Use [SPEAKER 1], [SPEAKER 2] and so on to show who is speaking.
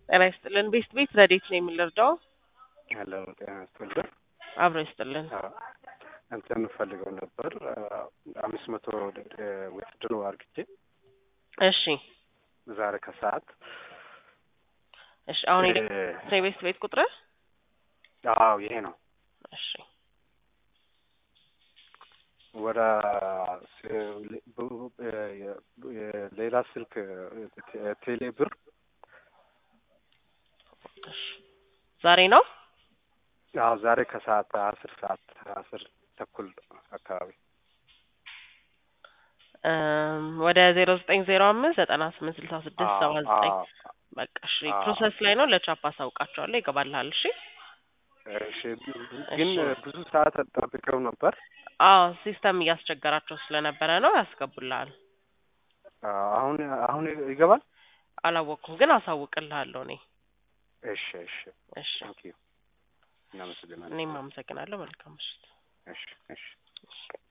[SPEAKER 1] ጤና ይስጥልን። ቤስት ቤት ረዴት ነው የምንረዳው?
[SPEAKER 2] ያለ ጤና ይስጥልን።
[SPEAKER 1] አብሮ ይስጥልን።
[SPEAKER 2] እንትን ፈልገው ነበር አምስት መቶ ውድድሮ አርግቼ
[SPEAKER 1] እሺ
[SPEAKER 2] ዛሬ ከሰዓት
[SPEAKER 1] እሺ። አሁን የቤስት ቤት ቁጥር
[SPEAKER 2] አዎ ይሄ ነው።
[SPEAKER 1] እሺ
[SPEAKER 2] ወደ ሌላ ስልክ ቴሌ ብር
[SPEAKER 1] ዛሬ ነው።
[SPEAKER 2] አዎ ዛሬ ከሰዓት አስር ሰዓት አስር ተኩል አካባቢ
[SPEAKER 1] ወደ ዜሮ ዘጠኝ ዜሮ አምስት ዘጠና ስምንት ስልሳ ስድስት ሰባ ዘጠኝ በቃ እሺ። ፕሮሰስ ላይ ነው። ለቻፕ አሳውቃቸዋለሁ። ይገባልሃል። እሺ
[SPEAKER 2] እሺ። ግን ብዙ ሰዓት ጠብቀው ነበር።
[SPEAKER 1] አዎ ሲስተም እያስቸገራቸው ስለነበረ ነው። ያስገቡልሃል።
[SPEAKER 2] አሁን አሁን ይገባል።
[SPEAKER 1] አላወቅኩም፣ ግን አሳውቅልሃለሁ እኔ።
[SPEAKER 2] እሺ እሺ
[SPEAKER 1] እሺ።
[SPEAKER 2] እናመሰግናለን።
[SPEAKER 1] እኔም አመሰግናለሁ። መልካም ምሽት።
[SPEAKER 2] እሺ እሺ